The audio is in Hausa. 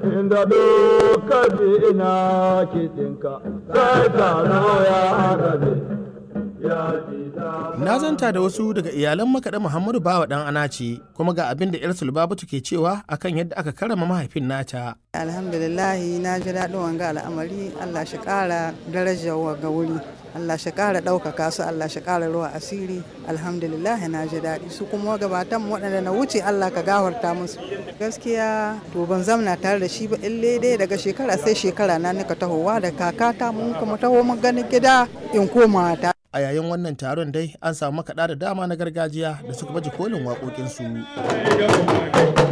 inda duka ina kiɗinka sai taro ya rabe ya ji Na zanta da wasu daga iyalan makaɗa Muhammadu Bawa ɗan Anace kuma ga abin da 'yar Sulbabatu ke cewa akan yadda aka karama mahaifin nata. alhamdulillahi na ji daɗin wanga al'amari allah shi ƙara darajar wanga wuri allah shi ƙara ɗaukaka su allah shi ƙara ruwa asiri alhamdulillahi na ji daɗi su kuma gabatan waɗanda na wuce allah ka gafarta musu gaskiya to ban zamna tare da shi ba ille dai daga shekara sai shekara na nika tahowa da kakata mun kuma taho mun ganin gida in koma ta A yayin wannan taron dai an samu makaɗa da dama na gargajiya da suka baje kolin waƙoƙinsu.